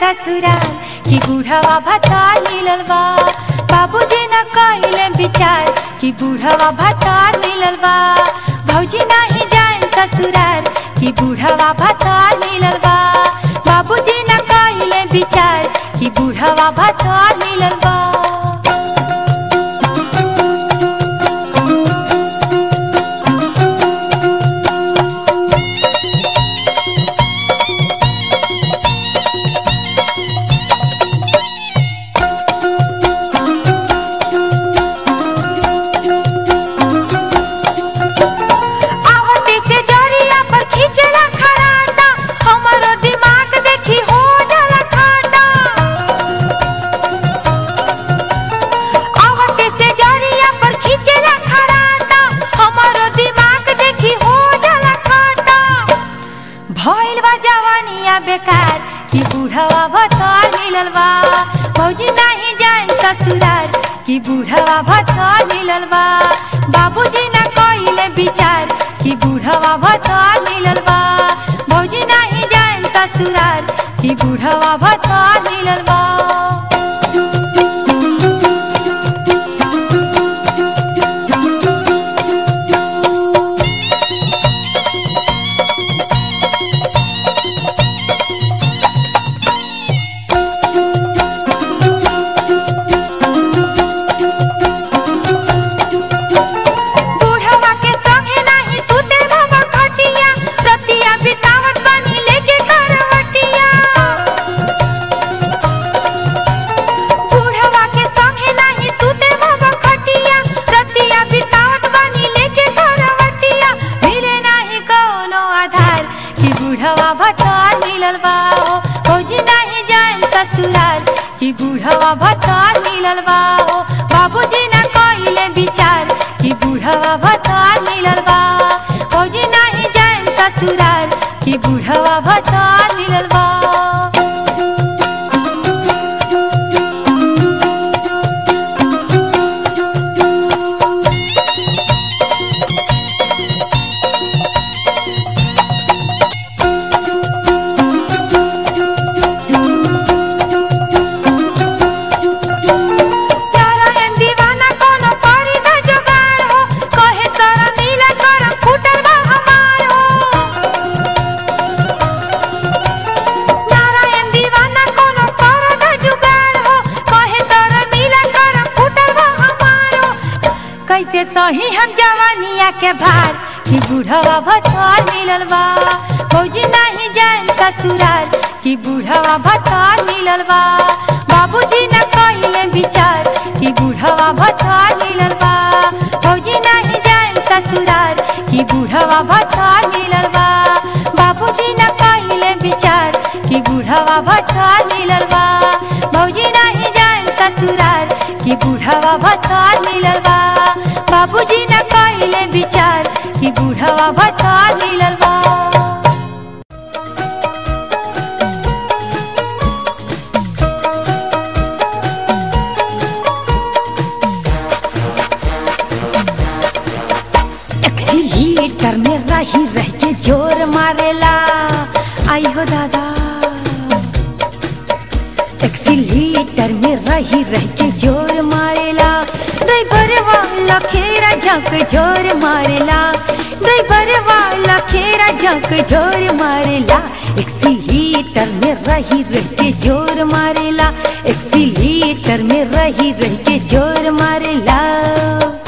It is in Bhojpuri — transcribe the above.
ससुराल कि बूढ़वा भतार मिलल बा बाबूजी न कइले विचार कि बूढ़वा भतार मिलल बा भौजी नहीं जाए ससुराल कि बूढ़वा भतार मिलल बा बाबूजी न कइले विचार कि बूढ़वा भतार मिलल बा आवते से जरिया पर खींचला खराटा हमारो दिमाग देखी हो जाला खाटा आवते से जरिया पर खींचला खराटा हमारो दिमाग देखी हो जाला खाटा भइल बा जवानिया बेकार कि बूढ़वा भतार मिलल बा भौजी नहीं जान ससुराल कि बूढ़वा भतार मिलल बा बाबूजी ना कइले विचार कि बूढ़वा भतार मिलल बा भौजी नहीं जान ससुराल कि बूढ़वा भतार मिलल बा बूढ़वा के संगे नाही सुते बाबा खटिया रतिया बितावत बानी लेके करवटिया बूढ़वा के संगे नाही सुते बाबा खटिया रतिया बितावत बानी लेके करवटिया मिले नाही कोनो आधार कि बूढ़वा भतार मिलल बा हो भौजी नाही जान ससुराल कि बूढ़वा भतार मिलल बा हो बाबूजी ना कइले विचार कि बूढ़वा भतार मिलल बा भौजी नाही जान ससुराल कि बूढ़वा भतार मिलल बा प्यारा एन दीवाना कोनो करी द जुगाड़ हो कहे सारा मिला करम फूटल बा हमार हो नारायण दीवाना कोनो कर द जुगाड़ हो कहे सारा मिला करम फूटल बा हमार हो कैसे सही हम जवानिया के भार कि बूढ़वा भतार मिलल बा फौजी नहीं जान ससुराल कि बूढ़वा भतार मिलल बा बाबूजी न कइले विचार कि बूढ़वा भतार मिलल बा फौजी नहीं जान ससुराल कि बूढ़वा भतार मिलल बा बाबूजी न कइले विचार कि बूढ़वा भतार मिलल बा भौजी नहीं जान ससुराल कि बूढ़वा भतार मिलल बा बाबूजी न कइले विचार कि बूढ़वा भतार मिलल बा एक्सीलेटर में रही रह के जोर मारेला आई हो दादा एक्सीलेटर में रही रह के जोर मारेला ड्राइवर वाला खेरा झक जोर मारेला ड्राइवर वाला खेरा झक जोर मारेला एक्सीलेटर में रही रह के जोर मारेला एक्सीलेटर में रही रह के जोर मारेला